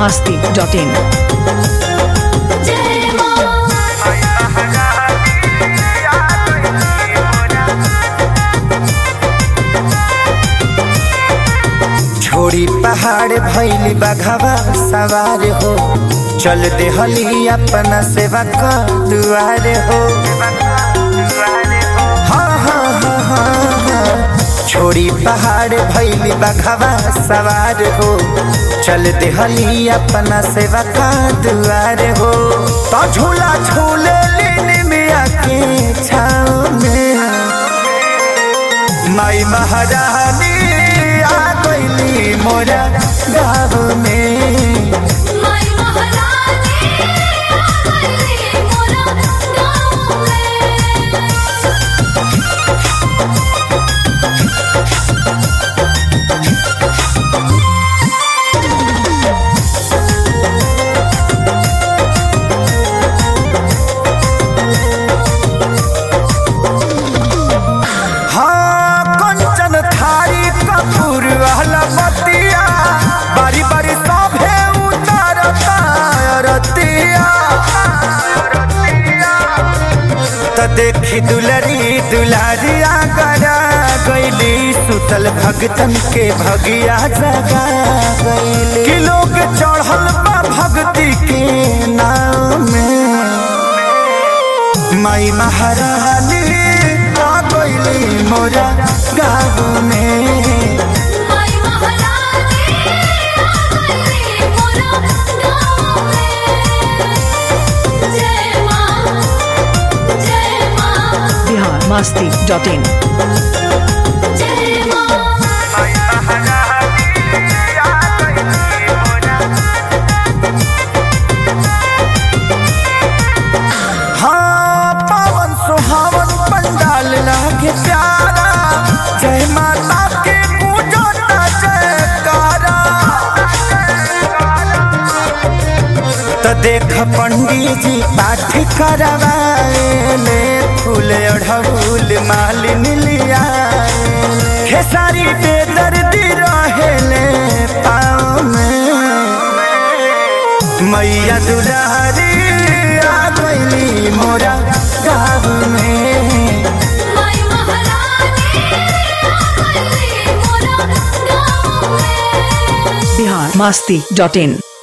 masti.in. जय मां छोड़ी पहाड़ भैली बघवा सवार हो चल देहली अपना सेवा का दुआर हो हाँ, हाँ, हाँ, हाँ, हाँ। छोड़ी पहाड़ भैली बघवा सवार हो चल देहली अपना सेवा का दुआर हो तो झूला झूले लेने में आके छाव में माई महारानी आ गईली मोरा गाँव में माई महारानी आ गई मोरा गाँव में हाँ कंचन थारी कपूर वाला बतिया बारी बारी सभे उतारता रतिया त देखी दुलरी दुलारिया गरा गईली सुतल भगतन के भगिया जगा गईली कि लोग चढ़ल बा भक्ति के नाम में माई महारानी आ गईली मोरा गाँव में माई महारानी आ गई मोरा गाँव में जय मां जय मां Bihar masti.in. जय मां हाँ पावन सुहावन पंडाल लागे प्यारा जय माता के पूजो ना जयकारा त देख पंडित जी पाठ करवाएले फूल अढ़ऊल मालिन लिया खेसारी पे दर्दी रहेले पाँव में मैया दुलारी आ गईली मोरा गाँव में माई महारानी आ गई मोरा गाँव में Bihar masti.in.